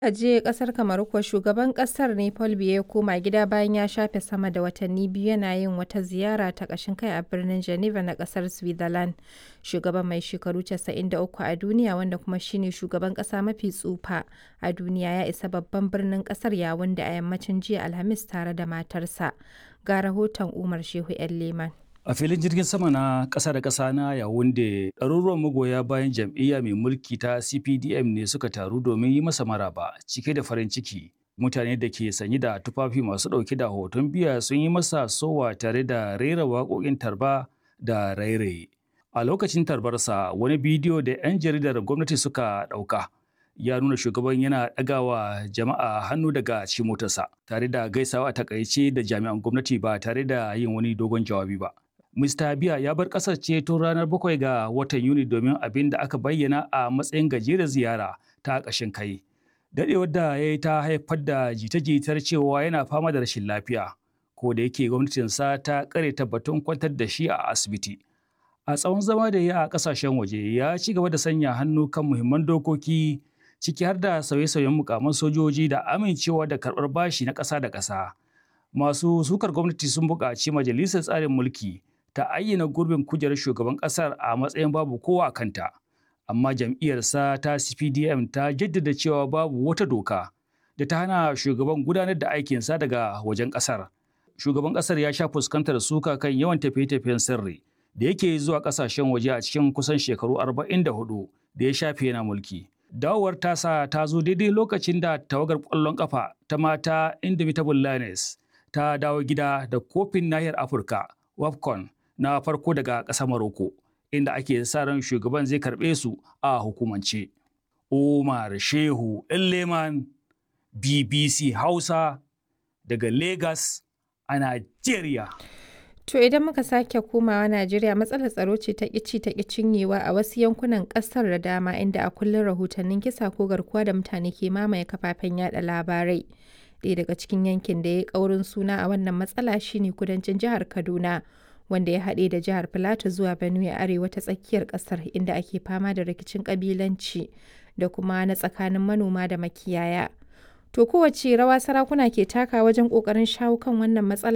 A je kasar Kamaru kuwa shugaban kasar ne Paul Biya ya koma gida bayan ya shafe sama da watanni biyu yana yin wata ziyara ta ƙashin kai a birnin Geneva na kasar Switzerland. Shugaban mai shekaru 93 a duniya wanda kuma shine shugaban ƙasa mafi tsufa a duniya ya isa babban birnin ƙasar Yawunde a yammacin jiya Alhamis tare da matarsa. Ga rahoton Umar Shehu 'yan Leman. A filin jirgin sama na ƙasa da ƙasa na Yawunde, ɗaruruwan magoya bayan jam'iyya mai mulki ta CPDM ne suka taru domin yi masa maraba cike da farin ciki. Mutane da ke sanye da tufafi masu ɗauke da hoton biya sun yi masa sowa tare da rera waƙoƙin tarba da rairaye. A lokacin tarbarsa, wani bidiyo da 'yan jaridar gwamnati suka ɗauka. ya nuna shugaban yana ɗagawa jama'a hannu daga cikin motarsa tare da gaisawa a takaice da jami'an gwamnati ba tare da yin wani dogon jawabi ba. Mr. Biya ya bar ƙasar ce tun ranar bakwai ga watan Yuni domin abin da aka bayyana a matsayin gajeren ziyara ta ƙashin kai. Daɗewar da ya yi ta haifar da jita-jitar cewa yana fama da rashin lafiya, ko da yake gwamnatinsa ta ƙare tabbatun kwantar da shi a asibiti. A tsawon zama da ya a ƙasashen waje ya ci gaba da sanya hannu kan muhimman dokoki ciki har da sauye-sauyen mukaman sojoji da amincewa da karɓar bashi na ƙasa da ƙasa. Masu sukar gwamnati sun buƙaci majalisar tsarin mulki ta ayyana gurbin kujerar shugaban ƙasar a matsayin babu kowa a kanta. Amma jam'iyyarsa ta CPDM ta jaddada cewa babu wata doka da ta hana shugaban gudanar da aikinsa daga wajen ƙasar. Shugaban ƙasar ya sha fuskantar suka kan yawan tafiye-tafiyen sirri da yake zuwa ƙasashen waje a cikin kusan shekaru 44 da ya shafe yana mulki. Dawowar tasa ta zo daidai lokacin da tawagar ƙwallon ƙafa ta mata Indomitable Lioness ta dawo gida da kofin nahiyar Afirka WAFCON na farko daga ƙasar Morocco, inda ake sa ran shugaban zai karɓe su a hukumance. Umar Shehu Leman BBC Hausa daga Lagos a Najeriya. To idan muka sake komawa Najeriya matsalar tsaro ce ta ƙici ta cinyewa a wasu yankunan ƙasar da dama inda a kullum rahotannin kisa ko garkuwa da mutane ke mamaye kafafen yada labarai. Ɗaya daga cikin yankin da ya ƙaurin suna a wannan matsala shine kudancin jihar Kaduna. wanda ya haɗe da jihar Filato zuwa Benue arewa ta tsakiyar ƙasar inda ake fama da rikicin ƙabilanci da kuma na tsakanin manoma da makiyaya. To kowace rawa sarakuna ke taka wajen ƙoƙarin shawo kan wannan matsala